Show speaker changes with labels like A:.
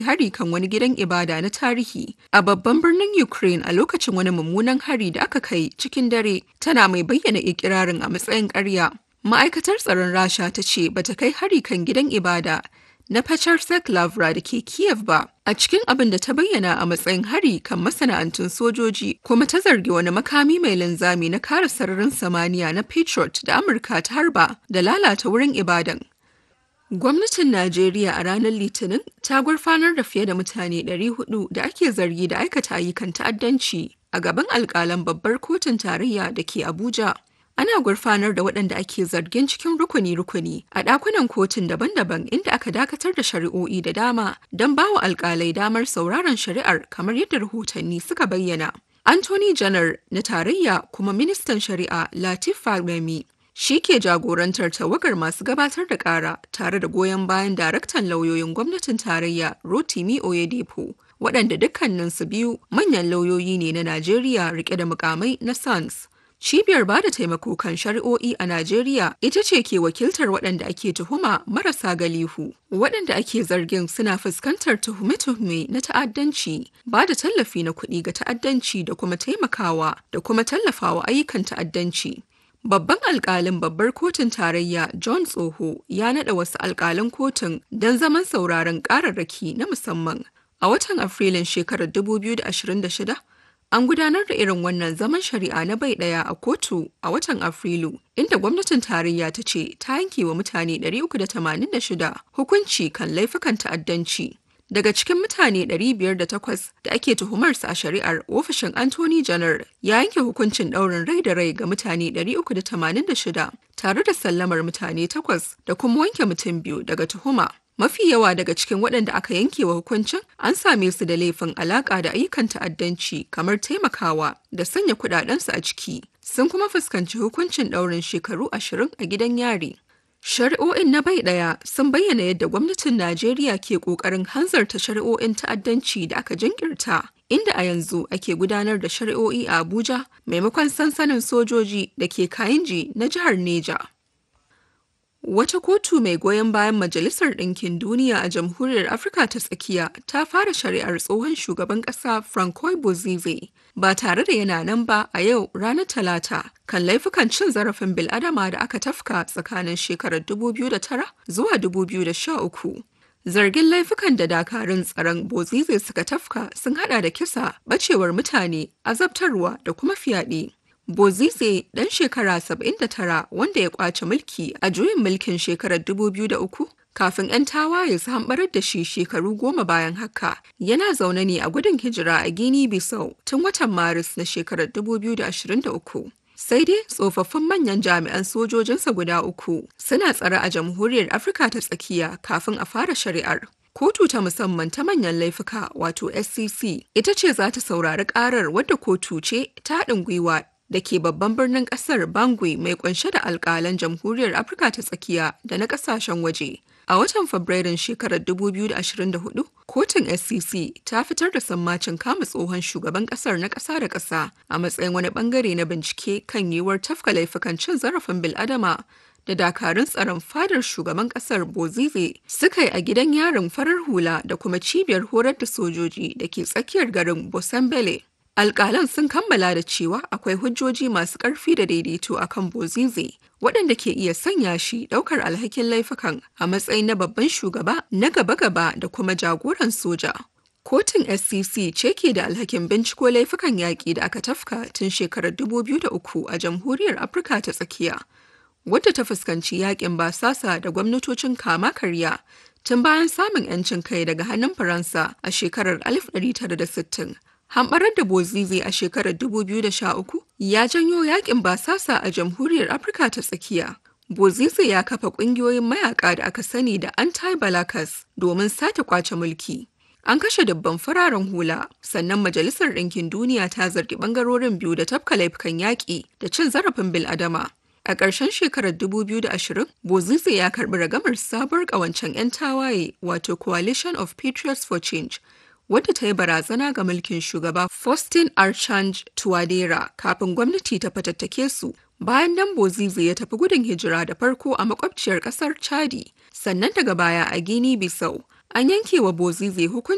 A: hari kan wani gidan ibada na tarihi a babban birnin Ukraine a lokacin wani mummunan hari da aka kai cikin dare tana mai bayyana ikirarin a matsayin ƙarya. Ma'aikatar tsaron Rasha ta ce bata kai hari kan gidan ibada na Pecharsak Lavra da ke Kiev ba a cikin abin da ta bayyana a matsayin hari kan masana'antun sojoji kuma ta zargi wani makami mai linzami na kare sararin samaniya na Patriot da Amurka ta harba da lalata wurin ibadan. Gwamnatin Najeriya a ranar Litinin ta gurfanar da fiye da mutane 400 da ake zargi da aikata ayyukan ta'addanci a gaban alkalan babbar kotun tarayya da ke Abuja. Ana gurfanar da waɗanda ake zargin cikin rukuni-rukuni a ɗakunan kotun daban-daban inda aka dakatar da shari'o'i da dama don bawa alkalai damar sauraron shari'ar kamar yadda rahotanni suka bayyana. Anthony Janar na tarayya kuma ministan shari'a Latif Fagbemi shi ke jagorantar tawagar masu gabatar da ƙara tare da goyon bayan daraktan lauyoyin gwamnatin tarayya Rotimi Oyedepo waɗanda dukkaninsu biyu manyan lauyoyi ne na Najeriya rike da mukamai na SANS. Cibiyar ba da taimako kan shari'o'i a Najeriya ita ce ke wakiltar waɗanda ake tuhuma marasa galihu. Waɗanda ake zargin suna fuskantar tuhume-tuhume na ta'addanci, ba da tallafi na kuɗi ga ta'addanci da kuma taimakawa da kuma tallafawa ayyukan ta'addanci. Babban alkalin babbar kotun tarayya John Tsoho ya naɗa wasu alkalan kotun don zaman sauraron ƙararraki na musamman. A watan Afrilun shekarar 2026, An gudanar da irin wannan zaman shari'a na bai ɗaya a kotu a watan Afrilu, inda gwamnatin tarayya ta ce ta yanke wa mutane 386 hukunci kan laifukan ta'addanci. Daga cikin mutane 508 da ake tuhumarsa a shari'ar ofishin Anthony Janar ya yanke hukuncin ɗaurin rai da rai ga mutane 386 tare da sallamar mutane takwas da kuma wanke mutum biyu daga tuhuma. Mafi yawa daga cikin waɗanda aka yanke wa hukuncin an same su da laifin alaƙa da ayyukan ta'addanci kamar taimakawa da sanya kuɗaɗensu a ciki. Sun kuma fuskanci hukuncin ɗaurin shekaru ashirin a gidan yari. Shari'o'in na bai ɗaya sun bayyana yadda gwamnatin Najeriya ke ƙoƙarin hanzarta shari'o'in ta'addanci da aka jinkirta, inda a yanzu ake gudanar da shari'o'i a Abuja maimakon sansanin sojoji da ke Kayinji na jihar Neja. Wata kotu mai goyon bayan Majalisar Ɗinkin Duniya a Jamhuriyar Afirka ta Tsakiya ta fara shari'ar tsohon shugaban ƙasa Francois Bozize ba tare da yana nan ba a yau ranar Talata kan laifukan cin zarafin bil'adama da aka tafka tsakanin shekarar 2009 zuwa 2013. Zargin laifukan da dakarun tsaron Bozize suka tafka sun hada da kisa, bacewar mutane, azabtarwa da kuma fyaɗe. Bozize ɗan shekara 79 wanda ya kwace mulki a juyin mulkin shekarar 2003 kafin 'yan tawaye su hambarar da shi shekaru goma bayan haka yana zaune ne a gudun hijira a Guinea Bissau tun watan Maris na shekarar 2023. Sai dai tsofaffin manyan jami'an sojojinsa guda uku suna tsare a jamhuriyar Afirka ta tsakiya kafin a fara shari'ar. Kotu ta musamman ta manyan laifuka wato SCC ita ce za ta saurari karar wadda kotu ce ta haɗin gwiwa da ke babban birnin kasar Bangui mai kunshe da alkalan jamhuriyar Afirka ta tsakiya da na kasashen waje. A watan Fabrairun shekarar 2024, kotun SCC ta fitar da sammacin kama tsohon shugaban kasar na ƙasa da ƙasa a matsayin wani bangare na bincike kan yiwuwar tafka laifukan cin zarafin bil'adama da dakarun tsaron fadar shugaban kasar Bozize suka yi a gidan yarin farar hula da kuma cibiyar horar da sojoji da ke tsakiyar garin Bosambele. Alƙalan sun kammala da cewa akwai hujjoji masu ƙarfi da daidaito a kan Bozize, waɗanda ke iya sanya shi ɗaukar alhakin laifukan a matsayin na babban shugaba na gaba-gaba da kuma jagoran soja. Kotun SCC ce ke da alhakin binciko laifukan yaƙi da aka tafka tun shekarar 2003 a Jamhuriyar Afirka ta Tsakiya, wadda ta fuskanci yaƙin basasa da gwamnatocin kama karya tun bayan samun 'yancin kai daga hannun Faransa a shekarar 1960. Hamɓarar da Bozize a shekarar 2013 ya janyo yakin basasa a Jamhuriyar Afirka ta Tsakiya. Bozize ya kafa ƙungiyoyin mayaka da aka sani da anti-balakas domin sake kwace mulki. An kashe dubban fararen hula, sannan Majalisar Ɗinkin Duniya ta zargi ɓangarorin biyu da tafka laifukan yaƙi da cin zarafin bil'adama. A ƙarshen shekarar 2020, Bozize ya karɓi ragamar sabuwar ƙawancen 'yan tawaye wato Coalition of Patriots for Change wadda ta yi barazana ga mulkin shugaba Faustin Archange Touadera kafin gwamnati ta fatattake su. Bayan nan Bozize ya tafi gudun hijira da farko a makwabciyar kasar Chadi, sannan daga baya a Guinea Bissau. An yanke wa Bozize hukunci